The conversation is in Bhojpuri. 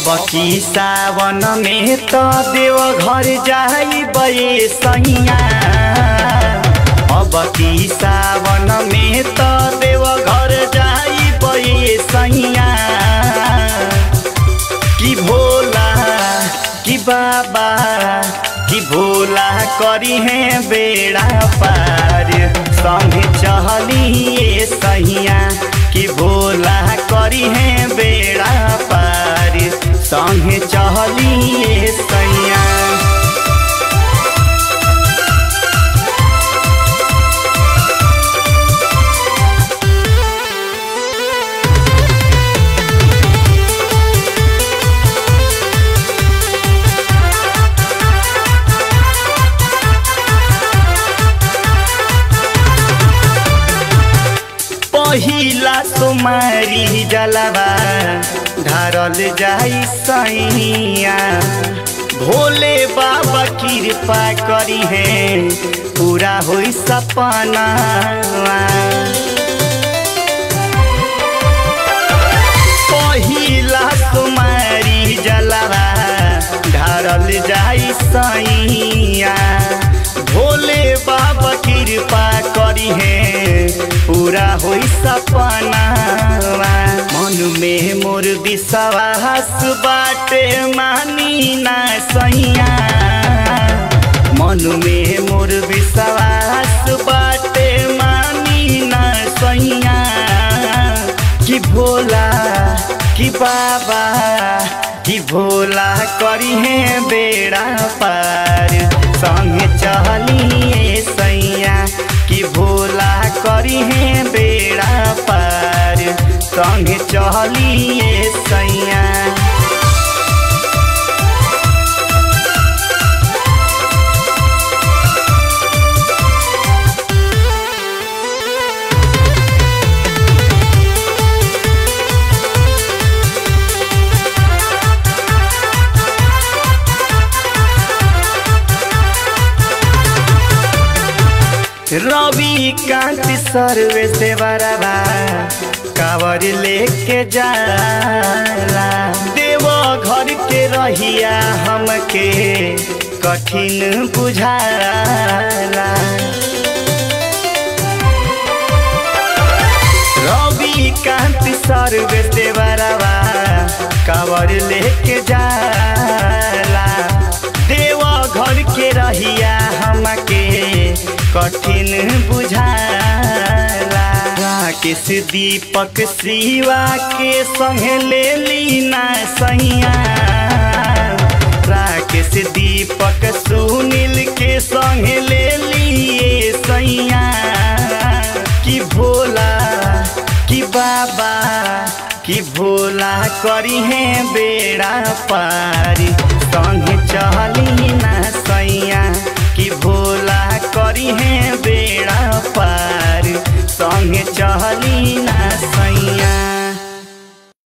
अब की सावन में त देव घर जाई बये सैया अब की सावन में त देव घर जाई बये सैया कि भोला कि बाबा कि भोला करी है बेड़ा पार संगे चहलिए सैया कि भोला करी है बेड़ा पार संगे चहलिए सैया पहिला सुमारी जलवा ढारल जाई सैया भोले बाबा कृपा करी है पूरा होई सपना पहिला सुमारी जलवा ढारल जाई सैया भोले बाबा कृपा करी है पूरा होई सपना मन में मोर विश्वास बाटे मानी ना सैया मन में मोर विश्वास बाटे मानी ना सैया कि भोला कि बाबा कि भोला करी है बेड़ा पार संगे चलिए सैया कि भोला करी है बेड़ा पार संगे चलिए सैया रवि कांति सर्वे से बराबा कावर लेके जाला देव घर के रहिया हमके कठिन बुझाला रवि कांति सर्वे से बराबा कावर लेके जाला देव घर के रहिया हमके कठिन बुझाला राकेश दीपक शिवा के संगे ले लीना सैया राकेश दीपक सुनील के संगे ले लिए सैया कि भोला कि बाबा कि भोला करी है बेड़ा पारी संगे चली ना सैया कि भोला करी है बेड़ा पार संगे चली ना सैया